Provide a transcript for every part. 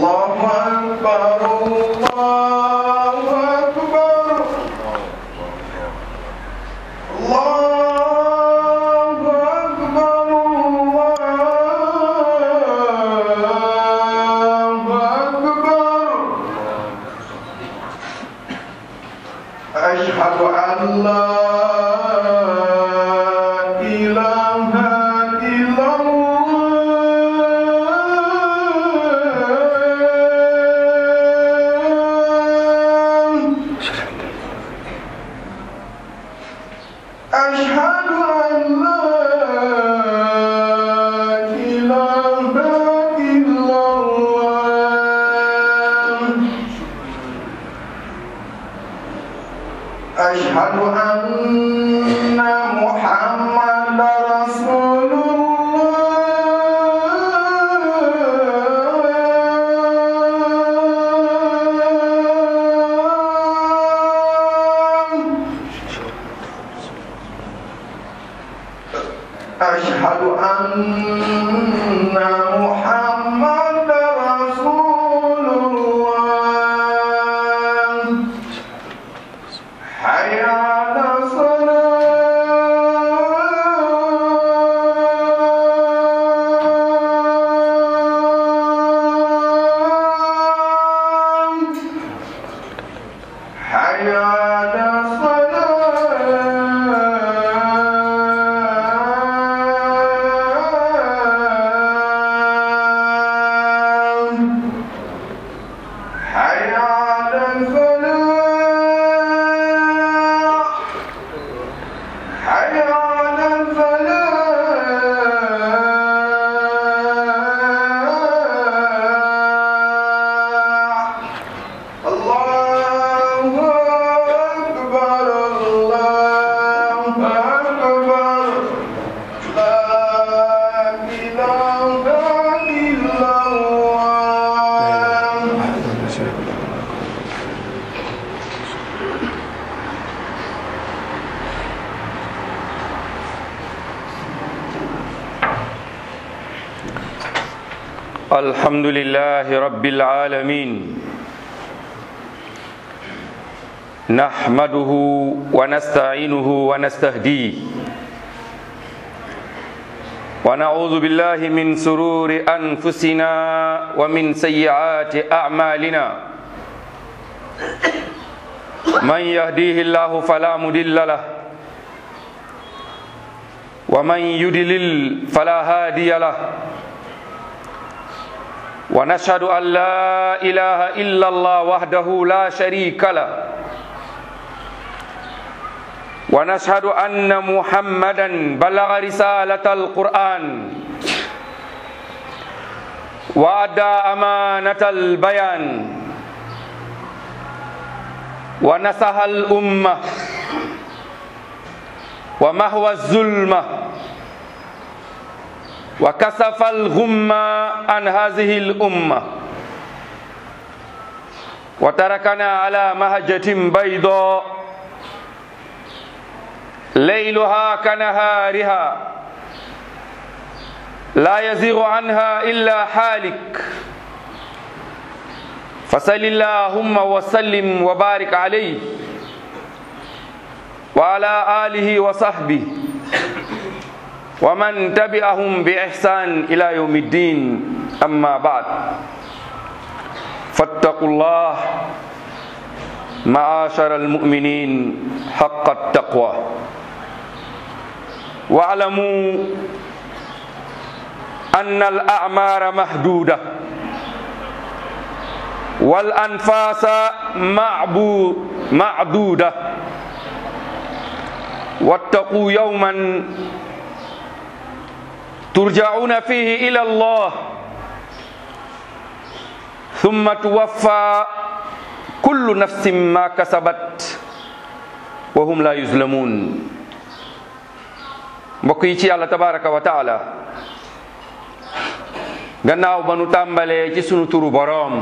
الله أكبر الله أكبر الله أكبر الله أكبر أشهد أن لا إله إلا الله أشهد أن لا إله إلا الله أشهد أن محمد رسول الله أشهد أن محمد رسول الله حي على الصلاة حي على الصلاة حي على الفلاح حي على الفلاح الله أكبر الله أكبر لا إله إلا الله الحمد لله رب العالمين نحمده ونستعينه ونستهديه ونعوذ بالله من سرور أنفسنا ومن سيئات أعمالنا من يهديه الله فلا مضل له ومن يضلل فلا هادي له ونشهد أن لا إله إلا الله وحده لا شريك له ونشهد أن محمدا بلغ رسالة القرآن وأدى أمانة البيان ونصح الأمة ومهوى الظلمة وكسف الغمة عن هذه الأمة وتركنا على مهجة بيضاء ليلها كنهارها لا يزيغ عنها إلا حالك فصل اللهم وسلم وبارك عليه وعلى آله وصحبه ومن تبعهم بإحسان إلى يوم الدين أما بعد فاتقوا الله معاشر المؤمنين حق التقوى واعلموا أن الأعمار محدودة والأنفاس معبو معدودة واتقوا يوما ترجعون فيه إلى الله ثم توفى كل نفس ما كسبت وهم لا يظلمون mbokk yi ci yàlla tabaraka wa taala gannaaw ba nu tàmbalee ci sunu turu boroom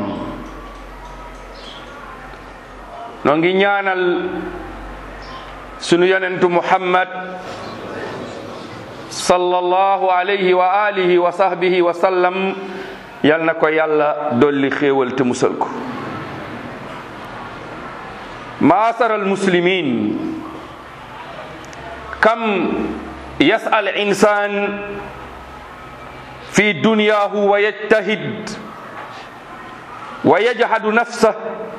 noo ngi ñaanal sunu yonentu muhammad sallallahu alayhi wa alihi wa sahbihi wa sallam yal na ko yàlla dolli xéewal te musal ko maasara almuslimin kam yas'al insan fi dunyahu wa yajtahid wa yajhadu nafsa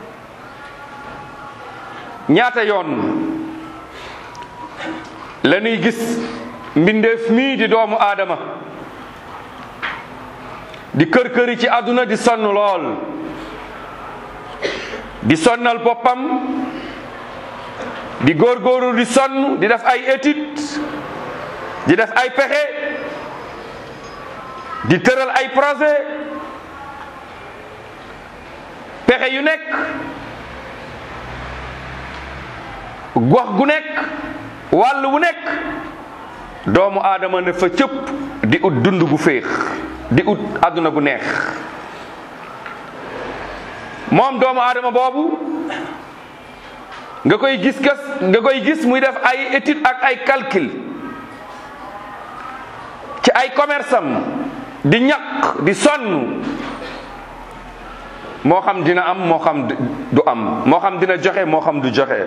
ñaata yoon la ñuy gis mbindeef mii di doomu aadama di kër këri ci àdduna di sonn lool di sonnal boppam di góorgóorlu di sonn di def ay étude di def ay pexe di tëral ay projet pexe yu nekk gox gu nekk wàll wu nekk doomu aadama ne fa cëpp di ut dund gu féex di ut àdduna gu neex moom doomu aadama boobu nga koy gis gas nga koy gis muy def ay étude ak ay calcul ci ay commerce am di ñaq di sonn moo xam dina am moo xam du am moo xam dina joxe moo xam du joxe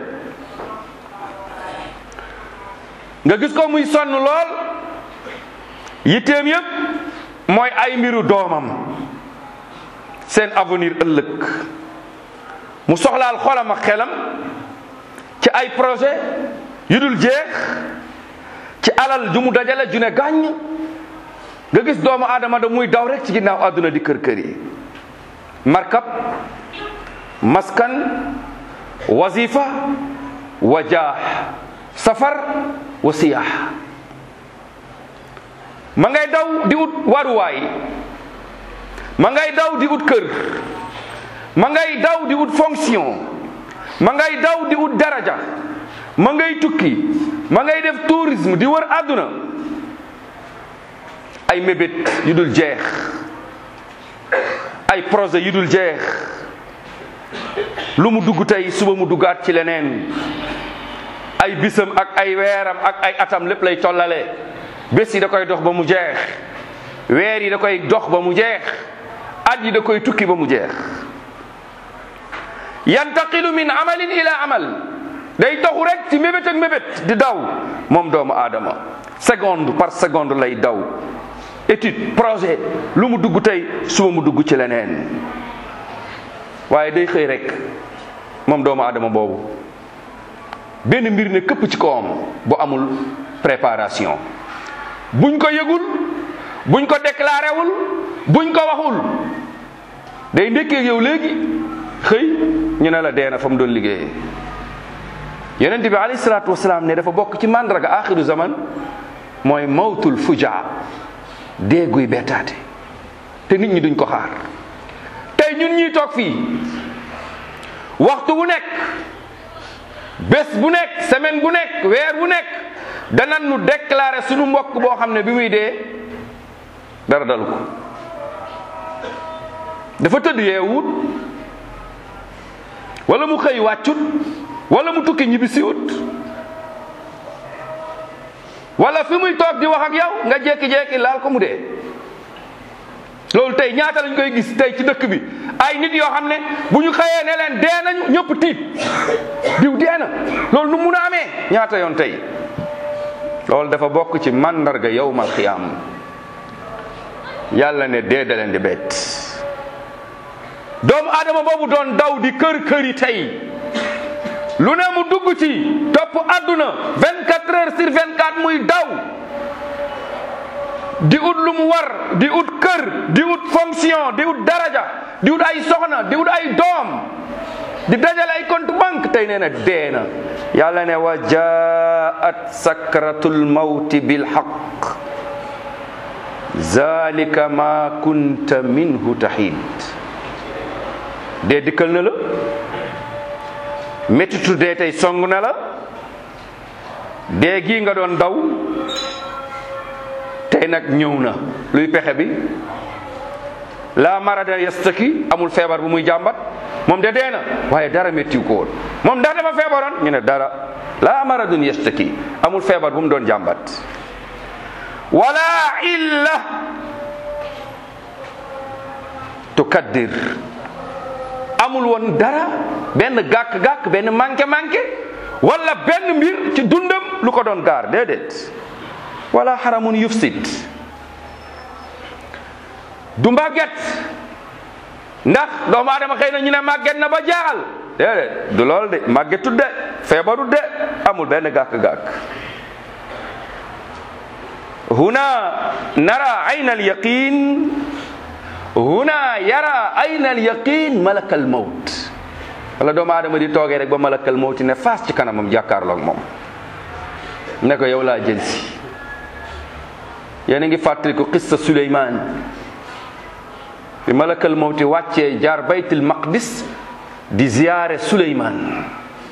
nga gis ko muy sonn lool yitteem yépp mooy ay mbiru doomam seen avenir ëllëg mu soxlaal xolam ak xelam ci ay projet yu dul jeex ci alal ju mu dajale ju ne gàññ nga gis doomu aadama da muy daw rek ci ginnaaw àdduna di kër kër yi markab maskan wazifa wajaax safar wa siyaax ma ngay daw di ut waruwaay ma ngay daw di ut kër ma ngay daw di ut fonction ma ngay daw di ut daraja ma ngay tukki ma ngay def tourisme di wër àdduna ay mébét yu dul jeex ay projet yu dul jeex lu mu dugg tey suba mu duggaat ci leneen ay bisam ak ay weeram ak ay atam lépp lay tollale bés yi da koy dox ba mu jeex weer yi da koy dox ba mu jeex at yi da koy tukki ba mu jeex yantaqilu min amalin ila amal day doxu rek ci mébét ak mébét di daw moom doomu aadama seconde par seconde lay daw étude projet lu mu dugg tey suba mu dugg ci leneen waaye day xëy rek moom doomu aadama boobu benn mbir ne këpp ci kawam bu amul préparation buñ ko yëgul buñ ko déclaré wul buñ ko waxul day ndekkee yow léegi xëy ñu ne la deena fa mu doon liggéeyee yonent bi alayhi salaatu wasalaam ne dafa bokk ci màndarga axiru zaman mooy mawtul fujaa déeguy bettaate te nit ñi duñ ko xaar tey ñun ñiy toog fii waxtu bu nekk bés bu nekk semaine bu nekk weer bu nekk danañ nu déclarer suñu mbokk boo xam ne bi muy dee dara dalu ko dafa tëdd yeewut wala mu xëy wàccut wala mu tukki ñibbisiwut wala fi muy toog di wax ak yow nga jékki-jékki laal ko mu dee loolu tey ñaata lañ koy gis tey ci dëkk bi ay nit yoo xam ne bu ñu xëyee ne leen dee nañu ñëpp tiit diw dee na loolu nu mun a amee ñaata yoon tey loolu dafa bokk ci mandarga yawmal xiyaam yàlla ne dee da leen di bett doomu aadama boobu doon daw di kër kër yi tey lu ne mu dugg ci topp àdduna 24 heures sur 24 muy daw di ut lu mu war di ut kër di ut fonction di ut daraja di ut ay soxna di ut ay doom di dajale ay compte banque tey nee na dee na yàlla ne wa jaat sakratul mawti bil haqq zalika ma kunta minhu tahid dee dikkal na la méttitu dee tey song na la dee gii nga doon daw tey nag ñëw na luy pexe bi la marada yastaki amul feebar bu muy jàmbat moom de dee na waaye dara méttiw ko woon moom ndax dafa feebaroon ñu ne dara la maradun yastaki amul feebar bu mu doon jàmbat wala illa tukaddir amul woon dara benn gàkk-gàkk benn manqué-manqué wala benn mbir ci dundam lu ko doon gaar déedéet wala xaramun yufsid du màgget ndax doomu aadama xëy na ñu ne màgget na ba jaaxal déedéet du lool de màggetut de feebarut de amul benn gàkk-gàkk huna nara ayna alyaqin huna yara ayna alyaqin malakal mawt wala doomu aadama di toogee rek ba malakal mawti ne faas ci kanamam jàkkaarloog moom ne ko yow laa jël si yéen a ngi fàttaliku qissa Suleymaan bi malakal mawti wàccee jaar baytul maqdis di ziyaare Suleymaan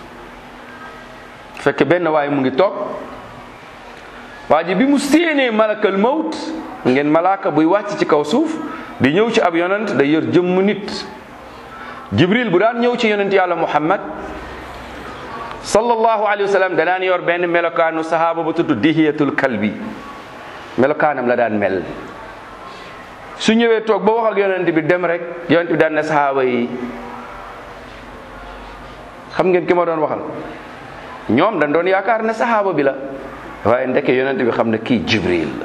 fekk benn waaye mu ngi toog waa ji bi mu séenee malakal mawt ngeen malaaka buy wàcc ci kaw suuf di ñëw ci ab yonent day yor jëmm nit jibril bu daan ñëw ci yonent yàlla muhammad sallallahu alayhi wa sallam da daan yor benn melokaanu sahaaba ba tudd dihiyatul kalbi melokaanam la daan mel su ñëwee toog ba wax ak yonent bi dem rek yonent bi daan ne sahaaba yi xam ngeen ki ma doon waxal ñoom dañ doon yaakaar ne sahaaba bi la waaye ndeke yonent bi xam ne kii jibril la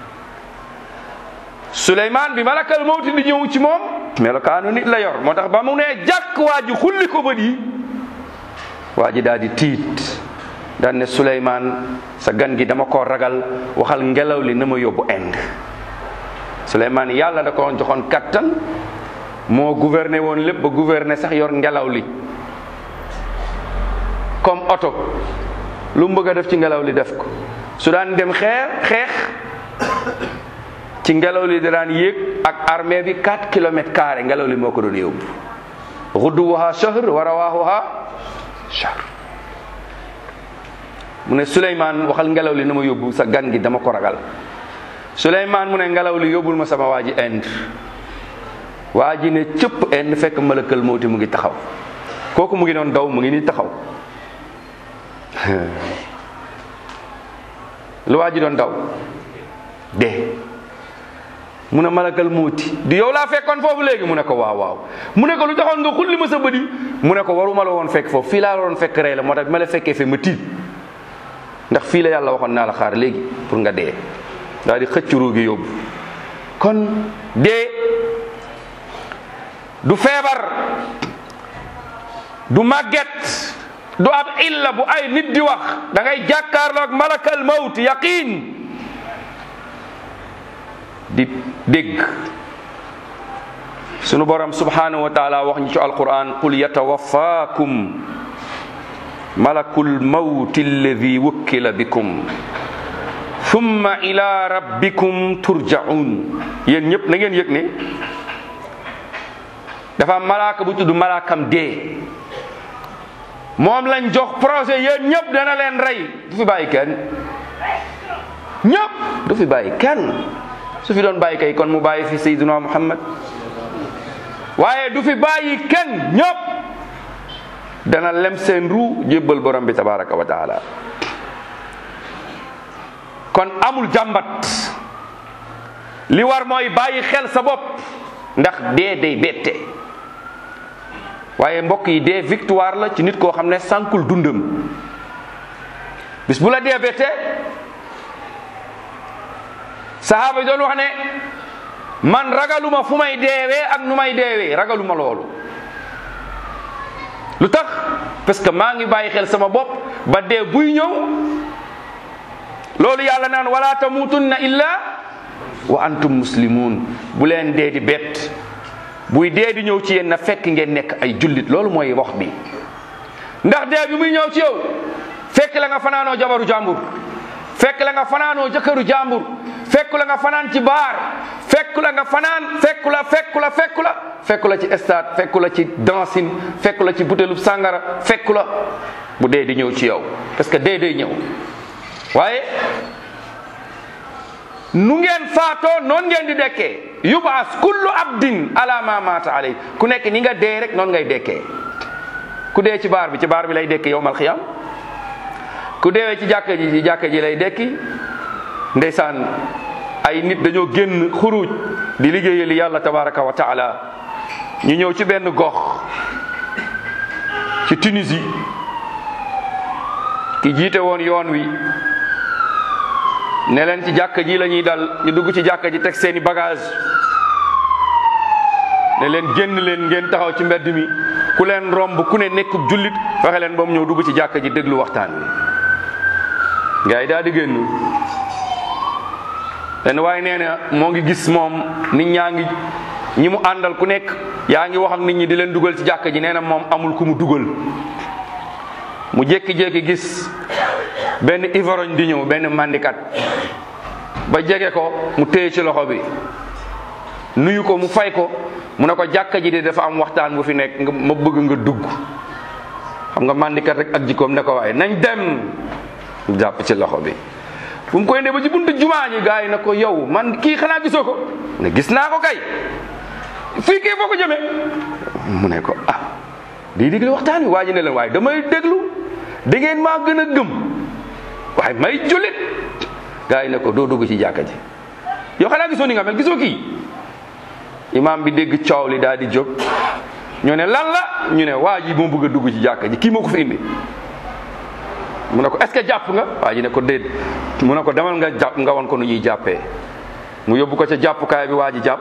suleymaan bi malakal mawti di ñëw ci moom melokaanu nit la yor moo tax ba mu nee jàkk waa ji xulli ko bët yi waa ji daal di tiit daan ne suleymaan sa gan gi dama ko ragal waxal ngelaw li na ma yóbbu Inde suleymaan yàlla da ko joxoon kattan moo gouverné woon lépp ba gouverné sax yor ngelaw li comme oto lu mu bëgg a def ci ngelaw li def ko su daan dem xeer xeex ci ngelaw li da daan yéeg ak armée bi 4 kilomètres carré ngelaw li moo ko doon yóbbu gudduwuha shahr wa rawaahuha shahr mu ne Souleymane waxal ngelaw li na ma yóbbu sa gan gi dama ko ragal Souleymane mu ne ngelaw li yóbbul ma sama waa ji Inde waa ji ne cëpp Inde fekk malakal mawti mu ngi taxaw kooku mu ngi doon daw mu ngi nii taxaw lu waa ji doon daw dee mu ne malakal muuti di yow laa fekkoon foofu léegi mu ne ko waaw waaw mu ne ko lu taxoon nga xulli ma sa bëdi mu ne ko waruma la woon fekk foofu fii laa la woon fekk rey la moo tax bi ma la fekkee fe ma tiit ndax fii la yàlla waxoon naa la xaar léegi pour nga dee daal di xëcc ruu gi yóbbu kon dee du feebar du màgget du ab illa bu ay nit di wax da ngay jàkkaarloog malakal mawt yaqin di dégg sunu borom subhanahu wa taala wax ñu ci alquran qul yatawaffakum malakul mawti alladi wukkila bikum thumma ila rabbikum turjaun yéen ñëpp na ngeen yëg ne dafa am malaaka bu tudd malaakam dee moom lañ jox projet yéen ñëpp dana leen rey du fi bàyyi kenn ñëpp du fi bàyyi kenn su fi doon bàyyi kay kon mu bàyyi fi sayyiduna muhammad waaye du fi bàyyi kenn ñëpp dana lem seen ru jébbal borom bi tabaraka wa taala kon amul jàmbat li war mooy bàyyi xel sa bopp ndax dee day bette waaye mbokk yi dee victoire la ci nit koo xam ne sànkul dundam bis bu la dee bette sahaaba yi doon wax ne man ragaluma fu may deewee ak nu may deewee ragaluma loolu lu tax parce que maa ngi bàyyi xel sama bopp ba dee buy ñëw loolu yàlla naan wala tamutunna illa wa antum muslimun bu leen dee di bett buy dee di ñëw ci yéen na fekk ngeen nekk ay jullit loolu mooy wax bi ndax dee bi muy ñëw ci yow fekk la nga fanaanoo jabaru jàmbur fekk la nga fanaanoo jëkkëru jàmbur fekk la nga fanaan ci baar fekk la nga fanaan fekk la fekk la fekk la fekk la ci stade fekk la ci dancing fekk la ci butéelu sàngara fekk la bu dee di ñëw ci yow parce que dee day ñëw waaye nu ngeen faatoo noonu ngeen di dekkee yubaas kullu abdin ala ma maata alay ku nekk ni nga dee rek noonu ngay dekkee ku dee ci baar bi ci baar bi lay dekki yowmal xiyam ku deewee ci jàkka ji ci jàkka ji lay dekki ndeysaan ay nit dañoo génn xuruj di liggéeyali yàlla tabaraka wa taala ñu ñëw ci benn gox ci Tunisie ki jiite woon yoon wi ne leen ci jàkka ji la ñuy dal ñu dugg ci jàkka ji teg seeni bagage ne leen génn leen ngeen taxaw ci mbedd mi ku leen romb ku ne nekkub jullit fexe leen ba mu ñëw dugg ci jàkka ji déglu waxtaan wi gars yi daal di génn leen waaye nee na moo ngi gis moom nit ñaa ngi ñi mu àndal ku nekk yaa ngi wax ak nit ñi di leen dugal ci jàkka ji nee na moom amul ku mu dugal mu jékki-jékki gis benn ivorogne di ñëw benn mandikat ba jege ko mu téye ci loxo bi nuyu ko mu fay ko mu ne ko jàkka ji de dafa am waxtaan bu fi nekk nga ma bëgg nga dugg xam nga mandikat rek ak jikkoom ne ko waaye nañ dem mu jàpp ci loxo bi bu mu koy ne ba ci buntu jumaa ji gars yi ne ko yow man kii xanaa gisoo ko ne gis naa ko kay fii kii foo ko jëmee mu ne ko ah di déglu waxtaan wi waa ji ne leen waaye damay déglu da ngeen maa gën a gëm waaye may jullit gars yi ne ko doo dugg ci jàkka ji yow xanaa gisoo ni nga mel gisoo kii imaam bi dégg coow li daal di jóg ñu ne lan la ñu ne waa ji moo bëgg a dugg ci jàkka ji kii moo ko fi indi mu ne ko est-ce que jàpp nga waa ji ne ko déet mu ne ko demal nga jàpp nga won ko nu ñuy jàppee mu yóbbu ko ca jàppukaay bi waa ji jàpp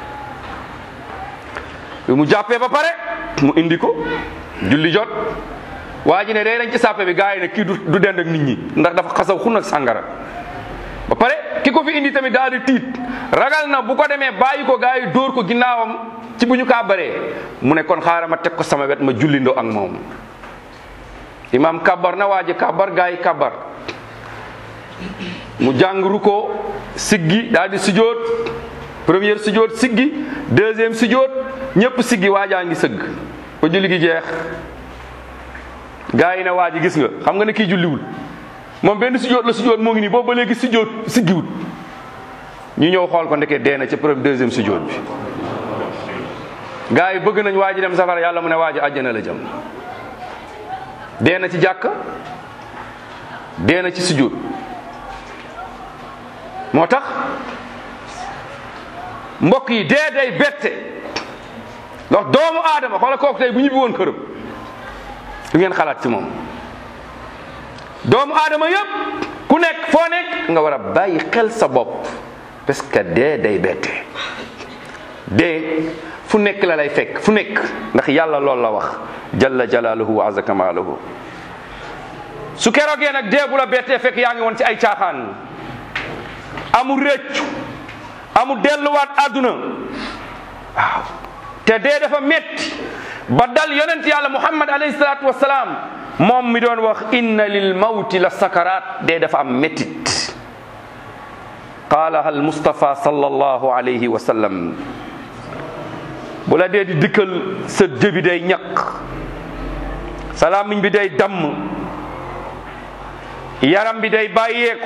bi mu jàppee ba pare mu indi ko julli jot waa ji ne day dañ ci sàppe bi gars yi ne kii du du dend ak nit ñi ndax dafa xasaw xun ak sàngara ba pare ki ko fi indi tamit daal di tiit ragal na bu ko demee bàyyi ko gars yi dóor ko ginnaawam ci bu ñu kàbbaree mu ne kon xaaral ma teg ko sama wet ma jullindoo ak moom imam kabar na waa ji kabar gars yi kabar mu jàngru ko siggi daal di sujjóot première sujjóot siggi deuxième sujjóot ñëpp siggi waajaa ngi sëgg ba julli gi jeex gars yi ne waa ji gis nga xam nga ne kii julliwul moom benn sujjóot la sujjóot moo ngi nii boobu ba léegi sujjóot siggiwul ñu ñëw xool ko ndeke dee na ca premier deuxième sujjóot bi gars yi bëgg nañ waa ji dem safara yàlla mu ne waa ji àjjana la jëm dee na ci jàkk dee na ci sujjóot moo tax mbokk yi dee day bette ndax doomu aadama xoola kooku tey bu ñibbi woon këram lu ngeen xalaat ci moom doomu aadama yëpp ku nekk foo nekk nga war a bàyyi xel sa bopp parce que dee day bette dee fu nekk la lay fekk fu nekk ndax yàlla loolu la wax jalla jalaaluhu wa azza kamaaluhu su keroogee nag dee bu la bettee fekk yaa ngi woon ci ay caaxaan amul rëccu amul delluwaat àdduna waaw te dee dafa métti ba dal yonent yàlla muhammad alayhi salaatu wasalaam moom mi doon wax inna lil mawti la sakaraat dee dafa am méttit qaalaha al mustafa sallallahu alayhi wa sallam bu la dee di dikkal sa jëbi day ñaq sa làmmiñ bi day damm yaram bi day bàyyeeku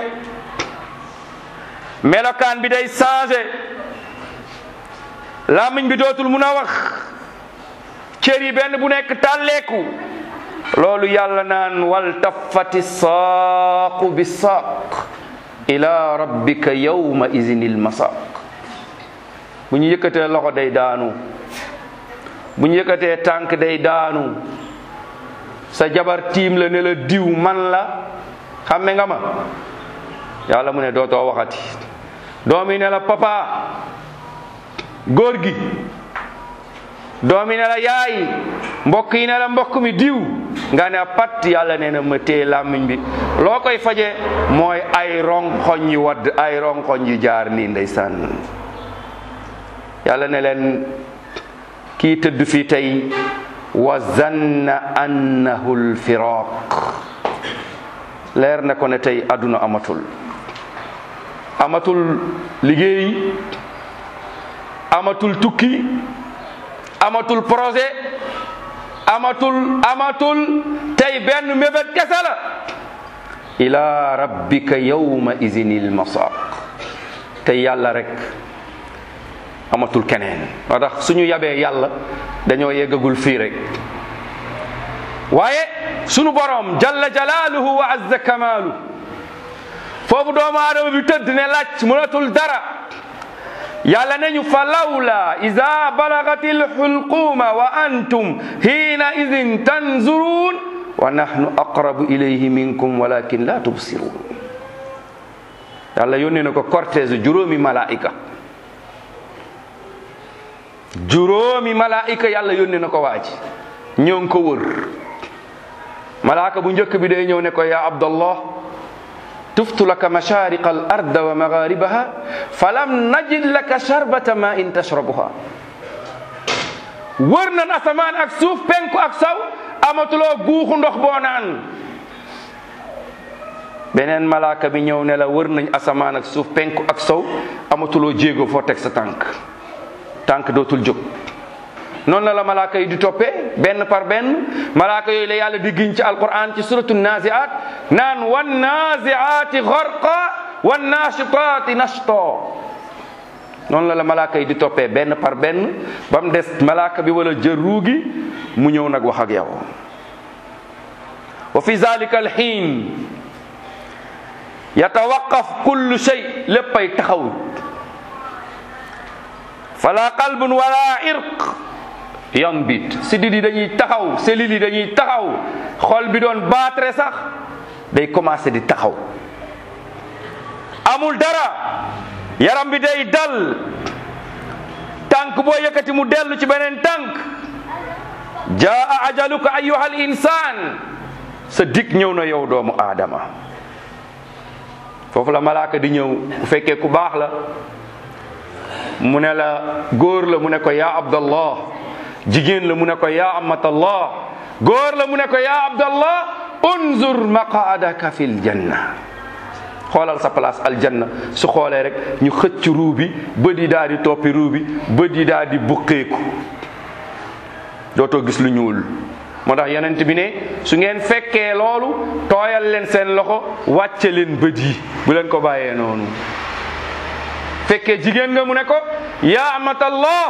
melokaan bi day changé làmmiñ bi dootul mun a wax cër yi benn bu nekk tàlleeku loolu yàlla naan wal taffati saaqu bi saaq ila rabbika yawma izinil masaq bu ñu yëkkatee loxo day daanu bu ñu yëkkatee tànk day daanu sa jabar tiim la ne la diw man la xamme nga ma yàlla mu ne dootoo waxati doom yi ne la papa góor gi doom yi ne la yaay mbokk yi ne la mbokk mi diw nga ne pat yàlla nee na ma téye làmmiñ bi loo koy faje mooy ay ronkoñ yu wadd ay ronkoñ yu jaar nii ndeysaan yàlla ne leen kii tëdd fii tey wa zanna annahu lfiraq leer na ko ne tey àdduna amatul amatul liggéey amatul tukki amatul projet amatul amatul tey benn mébét kese la ila rabbika yawma izinil masaq tey yàlla rek amatul keneen moo tax suñu yabee yàlla dañoo yeggagul fii rek waaye sunu borom jalla jalaaluhu wa azza kamaalu foofu doomu aadama bi tëdd ne laaj mënatul dara yàlla nañu fa lawla ida balagati lxulquma wa antum hiina idin tanzurun wa nahnu aqrabu ilayhi minkum walakin la tubsirun yàlla yónnee na ko cortège juróomi malaika juróomi malaika yàlla yónnee na ko waaji ñoo ngi ko wër malaaka bu njëkk bi day ñëw ne ko ya abdallah tuftu laka mashariqa al arda wa magharibaha falam najid laka sharbata ma in tashrabuha wër nan asamaan ak suuf penku ak saw amatuloo guuxu ndox boo naan beneen malaaka bi ñëw ne la wër nañ asamaan ak suuf penku ak saw amatuloo jéego foo teg sa tànk tànk dootul jóg noonu la la malaaka yi di toppee benn par benn malaaka yooyu la yàlla di giñ ci alquran ci suratu naziat naan wan naziati gharqa wan nashitati nashto noonu la la malaaka yi di toppee benn par benn ba mu des malaaka bi wala jël ruugi mu ñëw nag wax ak yow wa fi zalika alxiin yatawaqaf kullu shay léppay taxaw fala qalbun wala irq yambit sidit yi dañuy taxaw cellules yi dañuy taxaw xol bi doon baatre sax day commencé di taxaw amul dara yaram bi day dal tànk boo yëkkati mu dellu ci beneen tànk jaa ajaluka ayuha al insan sa dig ñëw na yow doomu aadama foofu la malaaka di ñëw bu fekkee ku baax la mu ne la góor la mu ne ko yaa abdallah jigéen la mu ne ko yaa amatallah góor la mu ne ko yaa abdallah unzur maqaadaka fil janna xoolal sa place aljanna su xoolee rek ñu xëcc ruu bi bët yi daal di toppi ruu bi bët yi daal di buqeeku dootoo gis lu ñuul moo tax yonent bi ne su ngeen fekkee loolu tooyal leen seen loxo wàcce leen bët yi bu leen ko bàyyee noonu fekkee jigéen nga mu ne ko yaa amatallah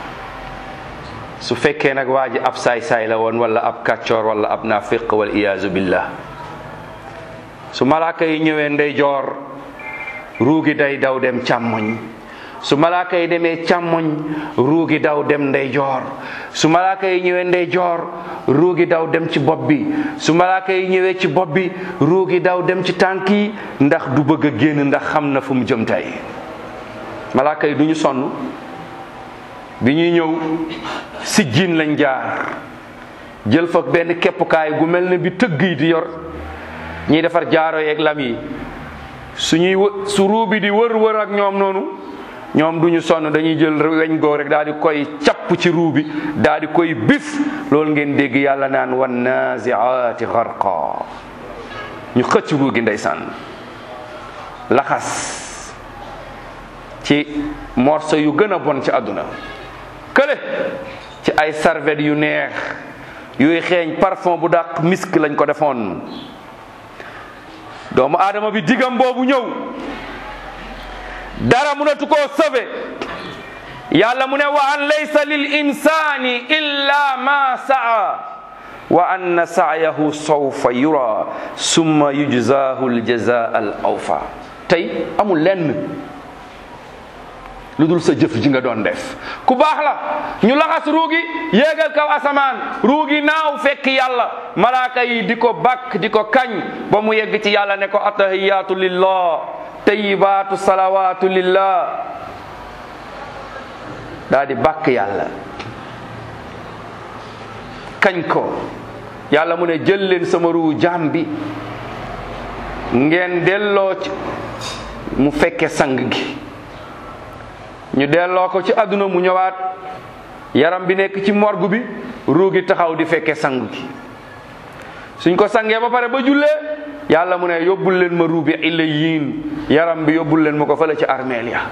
su fekkee nag waa ji ab saay-saay la woon wala ab kàccoor wala ab naafiq wal iyaazu billah su malaaka yi ñëwee ndeyjoor ruugi day daw dem càmmoñ su malaaka yi demee càmmoñ ruugi daw dem ndeyjoor su malaaka yi ñëwee ndeyjoor ruugi daw dem ci bopp bi su malaaka yi ñëwee ci bopp bi ruugi daw dem ci tànk yi ndax du bëgg a génn ndax xam na fu mu jëm tey malaaka yi du ñu sonn bi ñuy ñëw sijjiin lañ jaar jël fa benn keppukaay gu mel ne bi tëgg yi di yor ñiy defar jaaro yeeg lam yi suñuy wë su ruu bi di wër wër ak ñoom noonu ñoom du ñu sonn dañuy jël weñ goo rek daal di koy capp ci ruu bi daal di koy bif loolu ngeen dégg yàlla naan wan naziaati xarqa ñu xëcc ruu gi ndeysaan laxas ci morceau yu gën a bon ci àdduna kële ci ay serviette yu neex yuy xeeñ parfum bu dàq misk lañ ko defoon doomu aadama bi digam boobu ñëw dara munatu koo sauvé yàlla mu ne wa an laysa lil insani illa ma saa wa anna sa'yahu sawfa yura summa yujzahu aljazaa al awfa tey amul lenn lu dul sa jëf ji nga doon def ku baax la ñu laxas ruugi yéegal kaw asamaan ruugi naaw fekk yàlla malaaka yi di ko bakk di ko kañ ba mu yegg ci yàlla ne ko atahiyaatu lillah tayibaatu salawaatu lillah daa di bakk yàlla kañ ko yàlla mu ne jël leen sama ruu jaam bi ngeen delloo ci mu fekke sang gi ñu delloo ko ci àdduna mu ñëwaat yaram bi nekk ci morgue bi ruugi taxaw di fekke sang gi suñ ko sangee ba pare ba jullee yàlla mu ne yóbbul leen ma ruubi illiyin yaram bi yóbbul leen ma ko fële ci armeel ya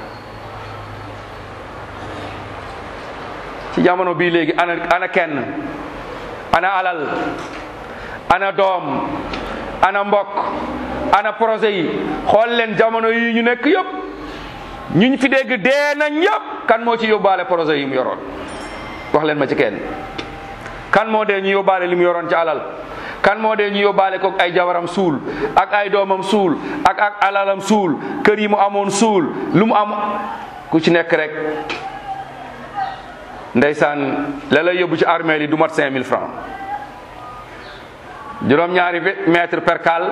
ci jamono bii léegi ana ana kenn ana alal ana doom ana mbokk ana projet yi xool leen jamono yi ñu nekk yëpp ñuñ fi dégg dee nañ yëpp kan moo ci yóbbaale projet yi mu yoroon wax leen ma ci kenn kan moo dee ñu yóbbaale li mu yoroon ci alal kan moo dee ñu yóbbaale ko ay jabaram suul ak ay doomam suul ak ak alalam suul kër yi mu amoon suul lu mu am ku ci nekk rek ndeysaan la lay yóbbu ci armée yi du mat 5000 francs juróom-ñaari mètre percal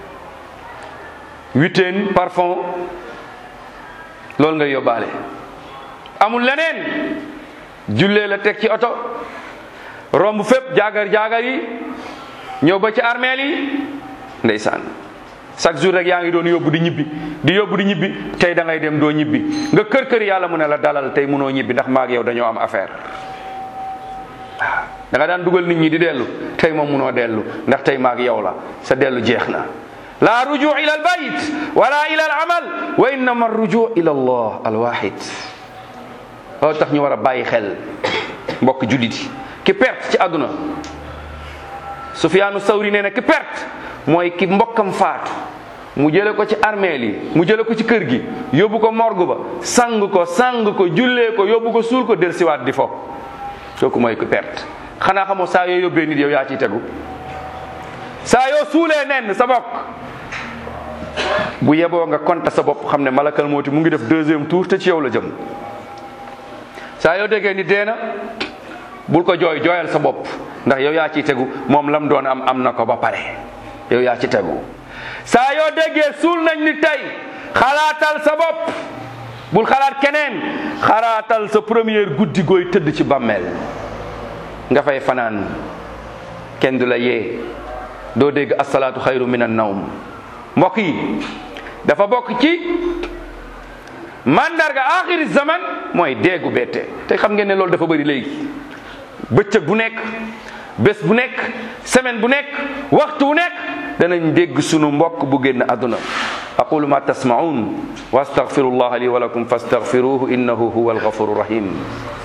huitaine parfum loolu ngay yóbbaale amul leneen jullee la teg ci oto romb fépp jaagar jaagar yi ñëw ba ci armeel yi ndeysaan chaque jour rek yaa ngi doon yóbbu di ñibbi di yóbbu di ñibbi tey da ngay dem doo ñibbi nga kër kër yàlla mu ne la dalal tey mënoo ñibbi ndax maag yow dañoo am affaire waaw da nga daan dugal nit ñi di dellu tey moom mënoo dellu ndax tey maag yow la sa dellu jeex na la ruju ila al bayt wala ila al amal wa innama ruju ila allah al wahid loolu tax ñu war a bàyyi xel mbokk jullit yi ki perte ci àdduna Sufyaanu Sawri nee na ki perte mooy ki mbokkam faatu mu jële ko ci armeel yi mu jële ko ci kër gi yóbbu ko morgue ba sang ko sang ko jullee ko yóbbu ko suul ko del siwaat di fo kooku mooy ki perte xanaa xamoo saa yoo yóbbee nit yow yaa ciy tegu saa yoo suulee nen sa bokk bu yeboo nga konta sa bopp xam ne malakal mooti mu ngi def deuxième tour te ci yow la jëm saa yoo déggee ni dee na bul ko jooy jooyal sa bopp ndax yow yaa ciy tegu moom lam doon am am na ko ba pare yow yaa ci tegu saa yoo déggee suul nañ ni tey xalaatal sa bopp bul xalaat keneen xalaatal sa première guddi gooy tëdd ci bàmmeel nga fay fanaan kenn du la yee doo dégg asalaatu xayru min an nawm mbokk yi dafa bokk ci mandarga axiri zaman mooy deegu bette te xam ngeen ne loolu dafa bëri léegi bëccëg bu nekk bés bu nekk semaine bu nekk waxtu bu nekk danañ dégg sunu mbokk bu génn àdduna aqulu ma tasmaun wa astaghfirullaha li wa lakum fastaghfiruhu innahu huwa alghafuru rahim